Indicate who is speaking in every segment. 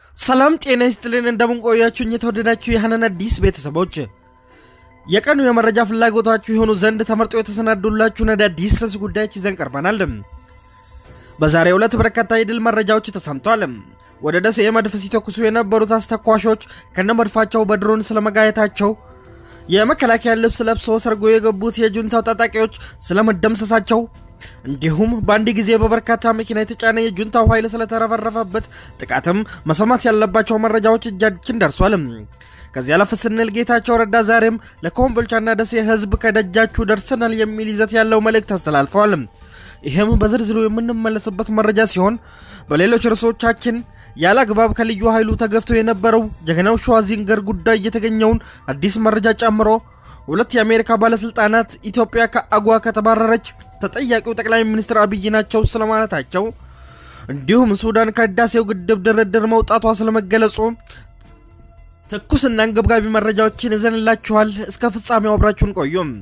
Speaker 1: ሰላም ጤና ይስጥልን። እንደምንቆያችሁኝ የተወደዳችሁ የሀናን አዲስ ቤተሰቦች የቀኑ የመረጃ ፍላጎታችሁ የሆኑ ዘንድ ተመርጦ የተሰናዱላችሁን አዳዲስ ርዕሰ ጉዳዮች ይዘን ቀርበናል። በዛሬው ዕለት በርካታ የድል መረጃዎች ተሰምተዋል። ወደ ደሴ መድፍ ሲተኩሱ የነበሩት አስተኳሾች ከነመድፋቸው በድሮን ስለመጋየታቸው፣ የመከላከያ ልብስ ለብሰው ሰርጎ የገቡት የጁንታው ታጣቂዎች ስለመደምሰሳቸው እንዲሁም በአንድ ጊዜ በበርካታ መኪና የተጫነ የጁንታው ኃይል ስለተረፈረፈበት ጥቃትም መሰማት ያለባቸው መረጃዎች እጃችን ደርሷል። ከዚህ አለፍ ስንል ጌታቸው ረዳ ዛሬም ለኮምቦልቻና ደሴ ሕዝብ ከደጃችሁ ደርሰናል የሚል ይዘት ያለው መልእክት አስተላልፈዋል። ይህም በዝርዝሩ የምንመለስበት መረጃ ሲሆን በሌሎች ርዕሶቻችን ያለ አግባብ ከልዩ ኃይሉ ተገፍቶ የነበረው ጀግናው ሸዋዚንገር ጉዳይ የተገኘውን አዲስ መረጃ ጨምሮ ሁለት የአሜሪካ ባለስልጣናት ኢትዮጵያ ከአጓ ከተባረረች ተጠያቂው ጠቅላይ ሚኒስትር አብይ ናቸው ስለማለታቸው እንዲሁም ሱዳን ከህዳሴው ግድብ ድርድር መውጣቷ ስለመገለጹ ትኩስና አንገብጋቢ መረጃዎችን ይዘንላችኋል። እስከ ፍጻሜው አብራችሁን ቆዩም።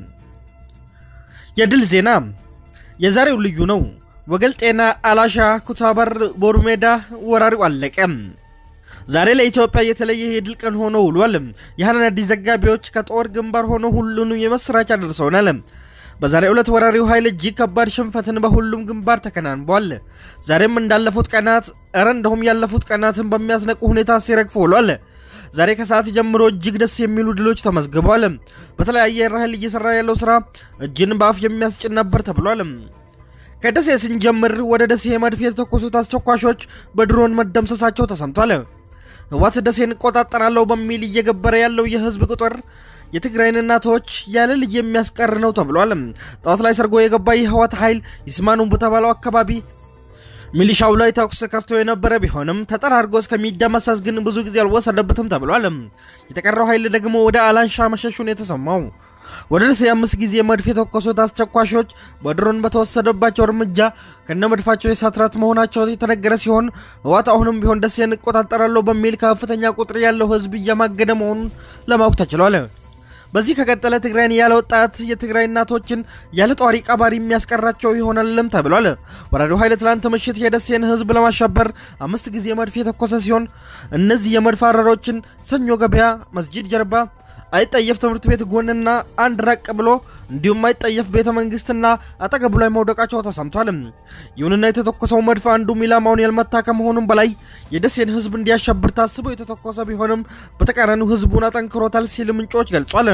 Speaker 1: የድል ዜና የዛሬው ልዩ ነው። ወገል ጤና፣ አላሻ፣ ኩታበር፣ ቦሩሜዳ ወራሪው አለቀ። ዛሬ ለኢትዮጵያ የተለየ የድል ቀን ሆኖ ውሏል። የሀናን አዲስ ዘጋቢዎች ከጦር ግንባር ሆኖ ሁሉንም የመስራች አድርሰውናል። በዛሬው ዕለት ወራሪው ኃይል እጅግ ከባድ ሽንፈትን በሁሉም ግንባር ተከናንቧል። ዛሬም እንዳለፉት ቀናት እረ እንደሁም ያለፉት ቀናትን በሚያስነቁ ሁኔታ ሲረግፍ ውሏል። ዛሬ ከሰዓት ጀምሮ እጅግ ደስ የሚሉ ድሎች ተመዝግበዋል። በተለያየ ኃይል እየሰራ ያለው ስራ እጅን በአፍ የሚያስጭን ነበር ተብሏል። ከደሴ ስንጀምር ወደ ደሴ መድፍ የተተኮሱት አስቸኳሾች በድሮን መደምሰሳቸው ተሰምቷል። ህወሓት ደሴን እቆጣጠራለሁ በሚል እየገበረ ያለው የህዝብ ቁጥር የትግራይን እናቶች ያለ ልጅ የሚያስቀር ነው ተብሏል። ጠዋት ላይ ሰርጎ የገባ የህወሓት ኃይል ይስማኑ በተባለው አካባቢ ሚሊሻው ላይ ተኩስ ከፍቶ የነበረ ቢሆንም ተጠራርጎ እስከሚደመሰስ ግን ብዙ ጊዜ አልወሰደበትም ተብሏል። የተቀረው ኃይል ደግሞ ወደ አላንሻ መሸሹን የተሰማው ወደ ደሴ አምስት ጊዜ መድፍ የተኮሱት አስቸኳሾች በድሮን በተወሰደባቸው እርምጃ ከነ መድፋቸው የሳትራት መሆናቸው የተነገረ ሲሆን ህወሓት አሁንም ቢሆን ደሴን እቆጣጠራለሁ በሚል ከፍተኛ ቁጥር ያለው ህዝብ እያማገደ መሆኑን ለማወቅ ተችሏል። በዚህ ከቀጠለ ትግራይን ያለ ወጣት የትግራይ እናቶችን ያለ ጧሪ ቀባሪ የሚያስቀራቸው ይሆናልም ተብሏል። ወራሪው ኃይል ትላንት ምሽት የደሴን ህዝብ ለማሸበር አምስት ጊዜ መድፍ የተኮሰ ሲሆን እነዚህ የመድፍ አረሮችን ሰኞ ገበያ መስጂድ ጀርባ አይጠየፍ ትምህርት ቤት ጎንና አንድ ራቅ ብሎ እንዲሁም አይጠየፍ ቤተ መንግስትና አጠገቡ ላይ መውደቃቸው ተሰምቷል። ይሁንና የተተኮሰው መድፍ አንዱ ኢላማውን ያልመታ ከመሆኑም በላይ የደሴን ህዝብ እንዲያሸብር ታስቦ የተተኮሰ ቢሆንም በተቃራኒው ህዝቡን አጠንክሮታል ሲል ምንጮች ገልጿል።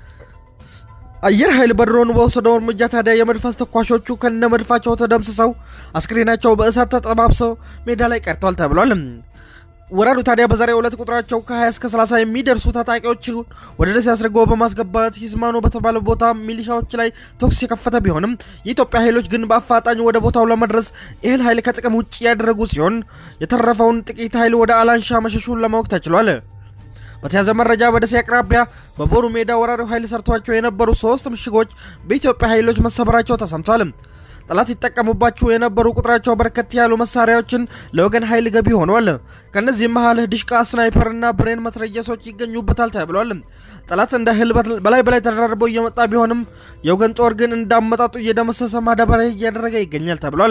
Speaker 1: አየር ኃይል በድሮን በወሰደው እርምጃ ታዲያ የመድፍ አስተኳሾቹ ከነ መድፋቸው ተደምስሰው አስክሬናቸው በእሳት ተጠባብሰው ሜዳ ላይ ቀርተዋል ተብሏል። ወራዱ ታዲያ በዛሬው ዕለት ቁጥራቸው ከ20 እስከ 30 የሚደርሱ ታጣቂዎች ወደ ደሴ አስርገው በማስገባት ይስማኖ በተባለ ቦታ ሚሊሻዎች ላይ ተኩስ የከፈተ ቢሆንም የኢትዮጵያ ኃይሎች ግን በአፋጣኝ ወደ ቦታው ለመድረስ ይህን ኃይል ከጥቅም ውጭ ያደረጉ ሲሆን የተረፈውን ጥቂት ኃይል ወደ አላንሻ መሸሹን ለማወቅ ተችሏል። በተያዘ መረጃ በደሴ አቅራቢያ በቦሩ ሜዳ ወራሪው ኃይል ሰርቷቸው የነበሩ ሶስት ምሽጎች በኢትዮጵያ ኃይሎች መሰበራቸው ተሰምቷል። ጠላት ይጠቀሙባቸው የነበሩ ቁጥራቸው በርከት ያሉ መሳሪያዎችን ለወገን ኃይል ገቢ ሆኗል። ከነዚህም መሀል ድሽቃ፣ ስናይፐር እና ብሬን መትረየሶች ይገኙበታል ተብሏል። ጠላት እንደ እህል በላይ በላይ ተደራርበው እየመጣ ቢሆንም የወገን ጦር ግን እንዳመጣጡ እየደመሰሰ ማዳበሪያ እያደረገ ይገኛል ተብሏል።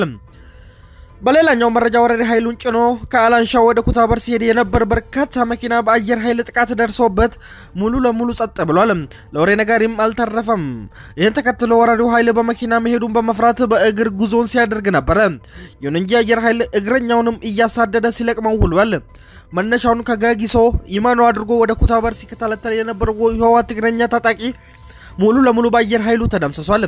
Speaker 1: በሌላኛው መረጃ ወራሪ ኃይሉን ጭኖ ከአላንሻ ወደ ኩታበር ሲሄድ የነበር በርካታ መኪና በአየር ኃይል ጥቃት ደርሶበት ሙሉ ለሙሉ ጸጥ ብሏል። ለወሬ ነጋሪም አልተረፈም። ይህን ተከትሎ ወራሪው ኃይል በመኪና መሄዱን በመፍራት በእግር ጉዞን ሲያደርግ ነበረ። ይሁን እንጂ አየር ኃይል እግረኛውንም እያሳደደ ሲለቅመው ውሏል። መነሻውን ከጋጊሶ ይማኖ አድርጎ ወደ ኩታበር ሲከታተል የነበረው የህወሓት እግረኛ ታጣቂ ሙሉ ለሙሉ በአየር ኃይሉ ተደምስሷል።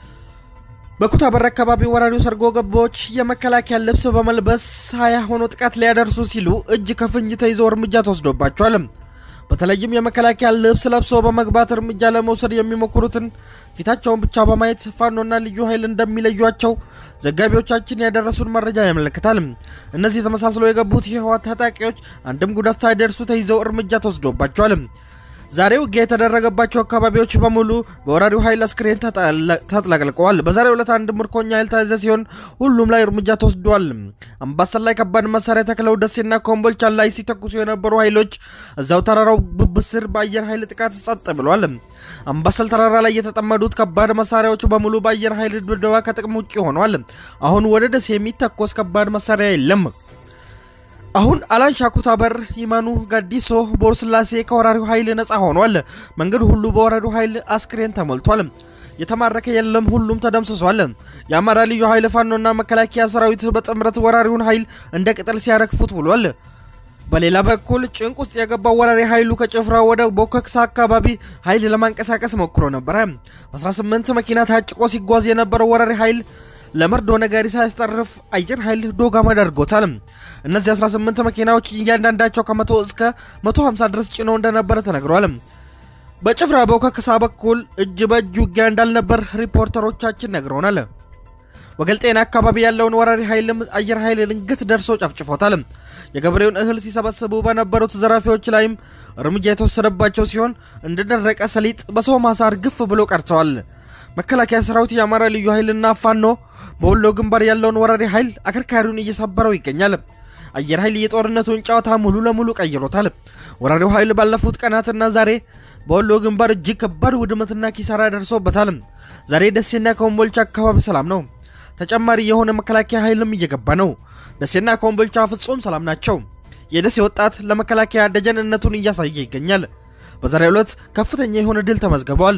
Speaker 1: በኩታበር አካባቢ ወራሪው ሰርጎ ገቦች የመከላከያ ልብስ በመልበስ ሀያ ሆኖ ጥቃት ሊያደርሱ ሲሉ እጅ ከፍንጅ ተይዘው እርምጃ ተወስዶባቸዋል። በተለይም የመከላከያ ልብስ ለብሰው በመግባት እርምጃ ለመውሰድ የሚሞክሩትን ፊታቸውን ብቻ በማየት ፋኖና ልዩ ኃይል እንደሚለዩቸው ዘጋቢዎቻችን ያደረሱን መረጃ ያመለክታል። እነዚህ ተመሳስለው የገቡት የህወሓት ታጣቂዎች አንድም ጉዳት ሳይደርሱ ተይዘው እርምጃ ተወስዶባቸዋል። ዛሬ ውጊያ የተደረገባቸው አካባቢዎች በሙሉ በወራሪው ኃይል አስክሬን ተጥለቅልቀዋል። በዛሬው ዕለት አንድ ምርኮኛ ኃይል ተያዘ ሲሆን ሁሉም ላይ እርምጃ ተወስዷል። አምባሰል ላይ ከባድ መሳሪያ ተክለው ደሴና ኮምቦልቻ ላይ ሲተኩሱ የነበሩ ኃይሎች እዛው ተራራው ብብስር በአየር ኃይል ጥቃት ጸጥ ብሏል። አምባሰል ተራራ ላይ የተጠመዱት ከባድ መሳሪያዎች በሙሉ በአየር ኃይል ድብደባ ከጥቅም ውጭ ሆነዋል። አሁን ወደ ደሴ የሚተኮስ ከባድ መሳሪያ የለም። አሁን አላን ሻኩታበር፣ ይማኑ ጋዲሶ፣ ቦርስላሴ ከወራሪው ኃይል ነፃ ሆኗል። መንገዱ ሁሉ በወራሪው ኃይል አስክሬን ተሞልቷል። የተማረከ የለም፣ ሁሉም ተደምስሷል። የአማራ ልዩ ኃይል ፋኖና መከላከያ ሰራዊት በጥምረት ወራሪውን ኃይል እንደ ቅጠል ሲያረግፉት ውሏል። በሌላ በኩል ጭንቅ ውስጥ የገባው ወራሪ ኃይሉ ከጭፍራ ወደ ቦከክሳ አካባቢ ኃይል ለማንቀሳቀስ ሞክሮ ነበረ። በ18 መኪና ታጭቆ ሲጓዝ የነበረው ወራሪ ኃይል ለመርዶ ነጋሪ ሳያስጠርፍ አየር ኃይል ዶጋማ አድርጎታል። እነዚህ 18 መኪናዎች እያንዳንዳቸው ከ100 እስከ 150 ድረስ ጭነው እንደነበረ ተነግሯል። በጭፍራ ቦከክሳ በኩል እጅ በእጅ ውጊያ እንዳልነበር ሪፖርተሮቻችን ነግረውናል። ወገልጤና አካባቢ ያለውን ወራሪ ኃይልም አየር ኃይል ድንገት ደርሶ ጨፍጭፎታል። የገበሬውን እህል ሲሰበስቡ በነበሩት ዘራፊዎች ላይም እርምጃ የተወሰደባቸው ሲሆን እንደደረቀ ሰሊጥ በሰው ማሳ እርግፍ ብሎ ቀርተዋል። መከላከያ ሰራዊት፣ የአማራ ልዩ ኃይልና ፋኖ በወሎ ግንባር ያለውን ወራሪ ኃይል አከርካሪውን እየሰበረው ይገኛል። አየር ኃይል የጦርነቱን ጨዋታ ሙሉ ለሙሉ ቀይሮታል። ወራሪው ኃይል ባለፉት ቀናትና ዛሬ በወሎ ግንባር እጅግ ከባድ ውድመትና ኪሳራ ደርሶበታል። ዛሬ ደሴና ኮምቦልቻ አካባቢ ሰላም ነው። ተጨማሪ የሆነ መከላከያ ኃይልም እየገባ ነው። ደሴና ኮምቦልቻ ፍጹም ሰላም ናቸው። የደሴ ወጣት ለመከላከያ ደጀንነቱን እያሳየ ይገኛል። በዛሬው ዕለት ከፍተኛ የሆነ ድል ተመዝግበዋል።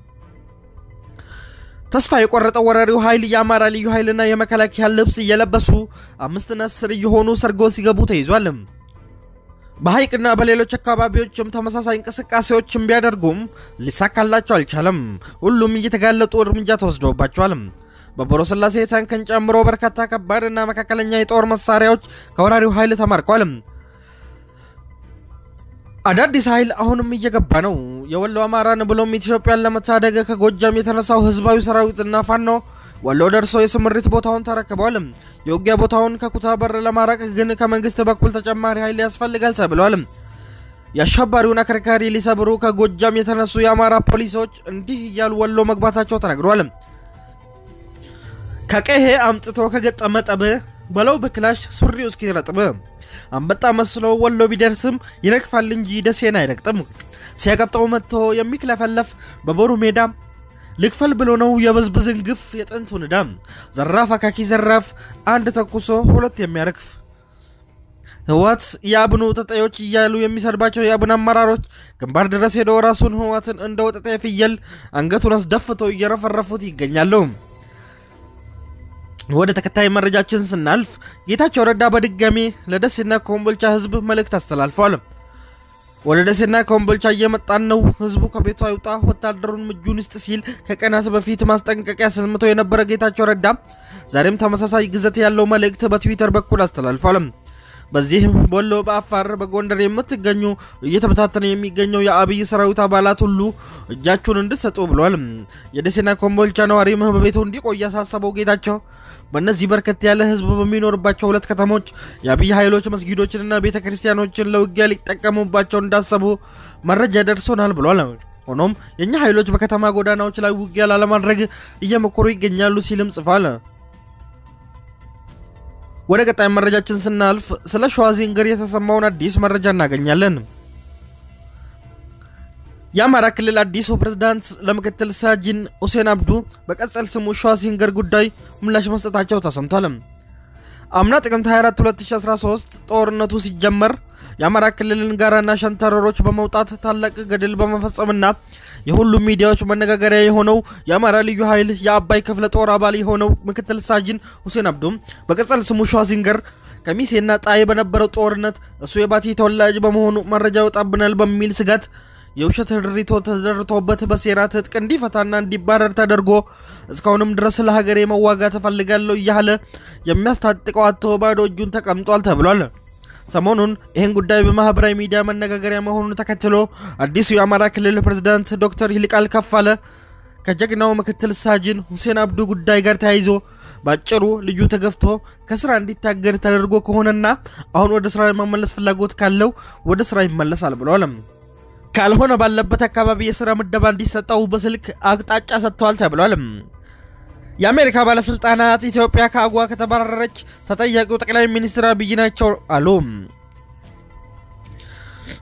Speaker 1: ተስፋ የቆረጠው ወራሪው ኃይል የአማራ ልዩ ኃይልና የመከላከያ ልብስ እየለበሱ አምስትና አስር እየሆኑ ሰርጎ ሲገቡ ተይዟል። በሐይቅና በሌሎች አካባቢዎችም ተመሳሳይ እንቅስቃሴዎችን ቢያደርጉም ሊሳካላቸው አልቻለም። ሁሉም እየተጋለጡ እርምጃ ተወስደውባቸዋል። በቦሮስላሴ ታንክን ጨምሮ በርካታ ከባድና መካከለኛ የጦር መሳሪያዎች ከወራሪው ኃይል ተማርኳል። አዳዲስ ኃይል አሁንም እየገባ ነው። የወሎ አማራን ብሎም ኢትዮጵያን ለመታደግ ከጎጃም የተነሳው ህዝባዊ ሰራዊትና ፋኖ ወሎ ደርሶ የስምሪት ቦታውን ተረክበዋል። የውጊያ ቦታውን ከኩታ በር ለማራቅ ግን ከመንግስት በኩል ተጨማሪ ኃይል ያስፈልጋል ተብሏል። የአሸባሪውን አከርካሪ ሊሰብሩ ከጎጃም የተነሱ የአማራ ፖሊሶች እንዲህ እያሉ ወሎ መግባታቸው ተነግሯል። ከቀሄ አምጥቶ ከገጠመ ጠብ በለው በክላሽ ሱሪው እስኪረጥብ አንበጣ መስሎ ወሎ ቢደርስም ይረግፋል እንጂ ደሴን አይረግጥም። ሲያቀብጠው መጥቶ የሚክለፈለፍ በቦሩ ሜዳ ልክፈል ብሎ ነው የበዝብዝን ግፍ የጥንቱ ንዳ ዘራፍ አካኪ ዘራፍ አንድ ተኩሶ ሁለት የሚያረግፍ ህወሓት የአብኑ ተጠዮች እያሉ የሚሰድባቸው የአብን አመራሮች ግንባር ድረስ ሄደው ራሱን ህወሓትን እንደ ወጠጤ ፍየል አንገቱን አስደፍተው እየረፈረፉት ይገኛሉ። ወደ ተከታይ መረጃችን ስናልፍ ጌታቸው ረዳ በድጋሚ ለደሴና ኮምቦልቻ ህዝብ መልእክት አስተላልፏል። ወደ ደሴና ኮምቦልቻ እየመጣን ነው፣ ህዝቡ ከቤቱ አይውጣ፣ ወታደሩን እጁን ይስጥ ሲል ከቀናት በፊት ማስጠንቀቂያ ሰምቶ የነበረ ጌታቸው ረዳ ዛሬም ተመሳሳይ ግዘት ያለው መልእክት በትዊተር በኩል አስተላልፏል። በዚህም በወሎ፣ በአፋር፣ በጎንደር የምትገኙ እየተበታተነ የሚገኘው የአብይ ሰራዊት አባላት ሁሉ እጃችሁን እንድትሰጡ ብሏል። የደሴና ኮምቦልቻ ነዋሪም በቤቱ እንዲቆይ ያሳሰበው ጌታቸው በእነዚህ በርከት ያለ ህዝብ በሚኖርባቸው ሁለት ከተሞች የአብይ ኃይሎች መስጊዶችንና ቤተ ክርስቲያኖችን ለውጊያ ሊጠቀሙባቸው እንዳሰቡ መረጃ ደርሶናል ብሏል። ሆኖም የእኛ ኃይሎች በከተማ ጎዳናዎች ላይ ውጊያ ላለማድረግ እየሞከሩ ይገኛሉ ሲልም ጽፏል። ወደ ቀጣይ መረጃችን ስናልፍ ስለ ሸዋዚንገር የተሰማውን አዲስ መረጃ እናገኛለን። የአማራ ክልል አዲሱ ፕሬዝዳንት ለምክትል ሳጅን ሁሴን አብዱ በቀጸል ስሙ ሸዋዚንገር ጉዳይ ምላሽ መስጠታቸው ተሰምቷል። አምና ጥቅምት 24 2013 ጦርነቱ ሲጀመር የአማራ ክልልን ጋራና ሸንተረሮች በመውጣት ታላቅ ገድል በመፈጸምና የሁሉም ሚዲያዎች መነጋገሪያ የሆነው የአማራ ልዩ ኃይል የአባይ ክፍለ ጦር አባል የሆነው ምክትል ሳጅን ሁሴን አብዱም በቅጽል ስሙ ሸዋዚንገር ከሚሴና ጣይ በነበረው ጦርነት እሱ የባቲ ተወላጅ በመሆኑ መረጃ ይወጣብናል በሚል ስጋት የውሸት ድሪቶ ተደርቶበት በሴራ ትጥቅ እንዲፈታና እንዲባረር ተደርጎ እስካሁንም ድረስ ለሀገሬ መዋጋት እፈልጋለሁ እያለ የሚያስታጥቀው አቶ ባዶ እጁን ተቀምጧል ተብሏል። ሰሞኑን ይህን ጉዳይ በማህበራዊ ሚዲያ መነጋገሪያ መሆኑን ተከትሎ አዲሱ የአማራ ክልል ፕሬዝዳንት ዶክተር ይልቃል ከፋለ ከጀግናው ምክትል ሳጅን ሁሴን አብዱ ጉዳይ ጋር ተያይዞ በአጭሩ ልጁ ተገፍቶ ከስራ እንዲታገድ ተደርጎ ከሆነና አሁን ወደ ስራ የመመለስ ፍላጎት ካለው ወደ ስራ ይመለሳል ብለዋል። ካልሆነ ባለበት አካባቢ የስራ ምደባ እንዲሰጠው በስልክ አቅጣጫ ሰጥተዋል ተብሏል። የአሜሪካ ባለስልጣናት ኢትዮጵያ ከአጓ ከተባረረች ተጠያቂው ጠቅላይ ሚኒስትር አብይ ናቸው አሉ።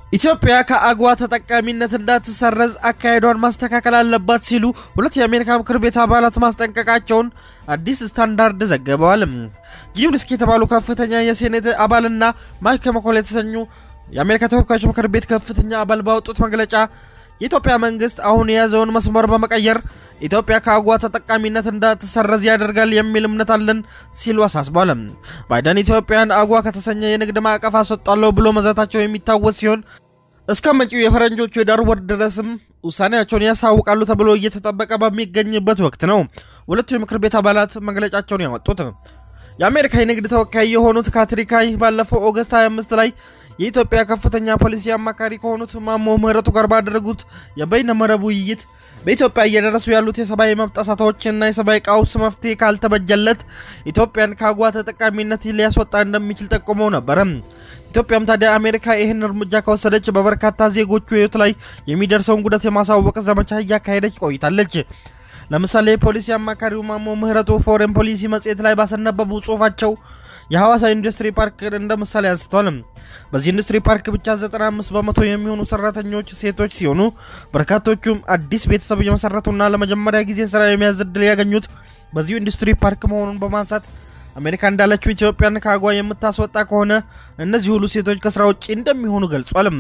Speaker 1: ኢትዮጵያ ከአጓ ተጠቃሚነት እንዳትሰረዝ አካሄዷን ማስተካከል አለባት ሲሉ ሁለት የአሜሪካ ምክር ቤት አባላት ማስጠንቀቃቸውን አዲስ ስታንዳርድ ዘግበዋል። ጂም ሪስክ የተባሉ ከፍተኛ የሴኔት አባልና ማይክ መኮል የተሰኙ የአሜሪካ ተወካዮች ምክር ቤት ከፍተኛ አባል ባወጡት መግለጫ የኢትዮጵያ መንግስት አሁን የያዘውን መስመር በመቀየር ኢትዮጵያ ከአጓ ተጠቃሚነት እንዳትሰረዝ ያደርጋል የሚል እምነት አለን ሲሉ አሳስቧል። ባይደን ኢትዮጵያን አጓ ከተሰኘ የንግድ ማዕቀፍ አስወጣለሁ ብሎ መዛታቸው የሚታወስ ሲሆን እስከ መጪው የፈረንጆቹ የዳር ወር ድረስም ውሳኔያቸውን ያሳውቃሉ ተብሎ እየተጠበቀ በሚገኝበት ወቅት ነው ሁለቱ የምክር ቤት አባላት መግለጫቸውን ያወጡት። የአሜሪካ የንግድ ተወካይ የሆኑት ካትሪካይ ባለፈው ኦገስት 25 ላይ የኢትዮጵያ ከፍተኛ ፖሊሲ አማካሪ ከሆኑት ማሞ ምህረቱ ጋር ባደረጉት የበይነ መረብ ውይይት በኢትዮጵያ እየደረሱ ያሉት የሰብአዊ መብት ጥሰቶችና የሰብአዊ ቀውስ መፍትሄ ካልተበጀለት ኢትዮጵያን ከአጓ ተጠቃሚነት ሊያስወጣ እንደሚችል ጠቁመው ነበረ። ኢትዮጵያም ታዲያ አሜሪካ ይህን እርምጃ ከወሰደች በበርካታ ዜጎቹ ሕይወት ላይ የሚደርሰውን ጉዳት የማሳወቅ ዘመቻ እያካሄደች ቆይታለች። ለምሳሌ የፖሊሲ አማካሪው ማሞ ምህረቱ ፎሬን ፖሊሲ መጽሔት ላይ ባሰነበቡ ጽሁፋቸው የሐዋሳ ኢንዱስትሪ ፓርክን እንደ ምሳሌ አንስቷል። በዚህ ኢንዱስትሪ ፓርክ ብቻ 95 በመቶ የሚሆኑ ሰራተኞች ሴቶች ሲሆኑ በርካቶቹም አዲስ ቤተሰብ የመሰረቱና ለመጀመሪያ ጊዜ ስራ የሚያዝ ዕድል ያገኙት በዚሁ ኢንዱስትሪ ፓርክ መሆኑን በማንሳት አሜሪካ እንዳለችው ኢትዮጵያን ከአጓ የምታስወጣ ከሆነ እነዚህ ሁሉ ሴቶች ከስራ ውጭ እንደሚሆኑ ገልጿል።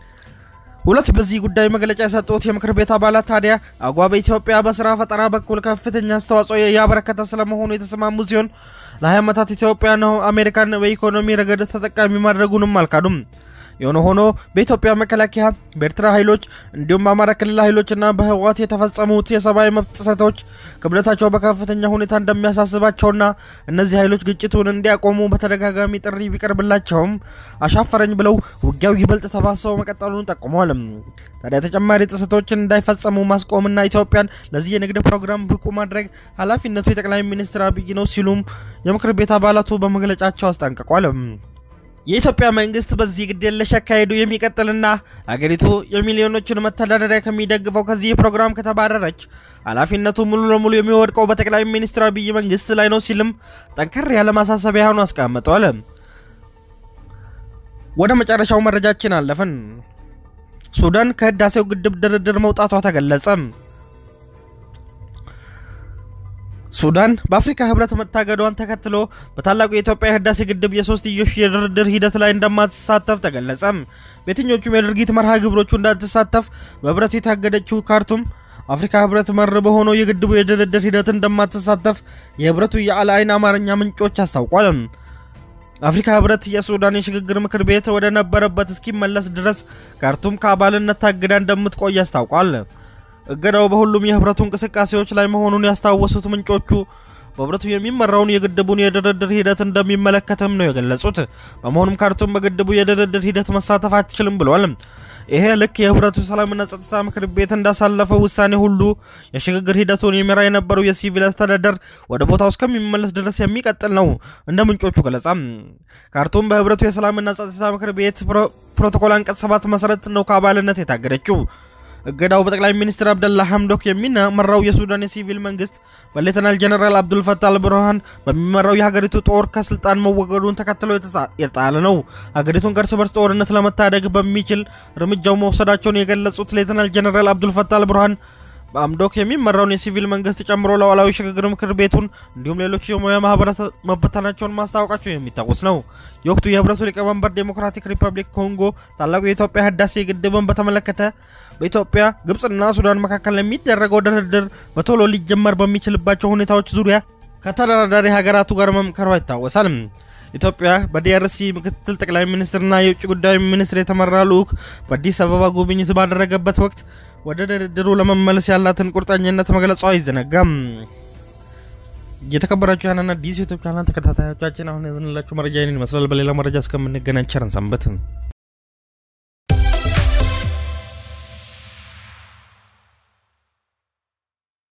Speaker 1: ሁለት በዚህ ጉዳይ መግለጫ የሰጡት የምክር ቤት አባላት ታዲያ አጓ በኢትዮጵያ በስራ ፈጠራ በኩል ከፍተኛ አስተዋጽኦ ያበረከተ ስለመሆኑ የተስማሙ ሲሆን ለ20 ዓመታት ኢትዮጵያ ነው አሜሪካን በኢኮኖሚ ረገድ ተጠቃሚ ማድረጉንም አልካዱም። የሆነ ሆኖ በኢትዮጵያ መከላከያ፣ በኤርትራ ኃይሎች እንዲሁም በአማራ ክልል ኃይሎችና በህወሓት የተፈጸሙት የሰብአዊ መብት ጥሰቶች ክብደታቸው በከፍተኛ ሁኔታ እንደሚያሳስባቸውና እነዚህ ኃይሎች ግጭቱን እንዲያቆሙ በተደጋጋሚ ጥሪ ቢቀርብላቸውም አሻፈረኝ ብለው ውጊያው ይበልጥ ተባሰው መቀጠሉን ጠቁመዋል። ታዲያ ተጨማሪ ጥሰቶችን እንዳይፈጸሙ ማስቆምና ኢትዮጵያን ለዚህ የንግድ ፕሮግራም ብቁ ማድረግ ኃላፊነቱ የጠቅላይ ሚኒስትር አብይ ነው ሲሉም የምክር ቤት አባላቱ በመግለጫቸው አስጠንቅቋል። የኢትዮጵያ መንግስት በዚህ ግድ የለሽ አካሄዱ የሚቀጥልና አገሪቱ የሚሊዮኖችን መተዳደሪያ ከሚደግፈው ከዚህ ፕሮግራም ከተባረረች ኃላፊነቱ ሙሉ ለሙሉ የሚወድቀው በጠቅላይ ሚኒስትር አብይ መንግስት ላይ ነው ሲልም ጠንከር ያለ ማሳሰቢያ ሆኖ አስቀምጠዋል። ወደ መጨረሻው መረጃችን አለፍን። ሱዳን ከህዳሴው ግድብ ድርድር መውጣቷ ተገለጸ። ሱዳን በአፍሪካ ህብረት መታገዷን ተከትሎ በታላቁ የኢትዮጵያ ህዳሴ ግድብ የሶስትዮሽ የድርድር ሂደት ላይ እንደማትሳተፍ ተገለጸ። በየትኞቹም የድርጊት መርሃ ግብሮቹ እንዳትሳተፍ በህብረቱ የታገደችው ካርቱም አፍሪካ ህብረት መር በሆነው የግድቡ የድርድር ሂደት እንደማትሳተፍ የህብረቱ የአልአይን አማርኛ ምንጮች አስታውቋል። አፍሪካ ህብረት የሱዳን የሽግግር ምክር ቤት ወደ ነበረበት እስኪመለስ ድረስ ካርቱም ከአባልነት ታግዳ እንደምትቆይ አስታውቋል። እገዳው በሁሉም የህብረቱ እንቅስቃሴዎች ላይ መሆኑን ያስታወሱት ምንጮቹ በህብረቱ የሚመራውን የግድቡን የድርድር ሂደት እንደሚመለከትም ነው የገለጹት። በመሆኑም ካርቱም በግድቡ የድርድር ሂደት መሳተፍ አትችልም ብለዋል። ይሄ ልክ የህብረቱ ሰላምና ጸጥታ ምክር ቤት እንዳሳለፈው ውሳኔ ሁሉ የሽግግር ሂደቱን የሚመራ የነበረው የሲቪል አስተዳደር ወደ ቦታው እስከሚመለስ ድረስ የሚቀጥል ነው። እንደ ምንጮቹ ገለጻ ካርቱም በህብረቱ የሰላምና ጸጥታ ምክር ቤት ፕሮቶኮል አንቀጽ ሰባት መሰረት ነው ከአባልነት የታገደችው። እገዳው በጠቅላይ ሚኒስትር አብደላ ሐምዶክ የሚመራው የሱዳን የሲቪል መንግስት በሌተናል ጀነራል አብዱልፈታ አልቡርሃን በሚመራው የሀገሪቱ ጦር ከስልጣን መወገዱን ተከትሎ የጣለ ነው። ሀገሪቱን ከእርስ በርስ ጦርነት ለመታደግ በሚችል እርምጃው መውሰዳቸውን የገለጹት ሌተናል ጀነራል አብዱልፈታ አልቡርሃን በአምዶክ የሚመራውን የሲቪል መንግስት ጨምሮ ለዋላዊ ሽግግር ምክር ቤቱን እንዲሁም ሌሎች የሙያ ማህበራት መበተናቸውን ማስታወቃቸው የሚታወስ ነው። የወቅቱ የህብረቱ ሊቀመንበር ዴሞክራቲክ ሪፐብሊክ ኮንጎ ታላቁ የኢትዮጵያ ህዳሴ ግድብን በተመለከተ በኢትዮጵያ ግብፅና ሱዳን መካከል የሚደረገው ድርድር በቶሎ ሊጀመር በሚችልባቸው ሁኔታዎች ዙሪያ ከተደራዳሪ ሀገራቱ ጋር መምከሯ ይታወሳል። ኢትዮጵያ በዲአርሲ ምክትል ጠቅላይ ሚኒስትርና የውጭ ጉዳይ ሚኒስትር የተመራ ልዑክ በአዲስ አበባ ጉብኝት ባደረገበት ወቅት ወደ ድርድሩ ለመመለስ ያላትን ቁርጠኝነት መግለጿ አይዘነጋም። የተከበራችሁ ያንን አዲስ ዩቱብ ቻናል ተከታታዮቻችን አሁን ያዝንላችሁ መረጃ ይህንን ይመስላል። በሌላ መረጃ እስከምንገናኝ ቸር ሰንብቱ።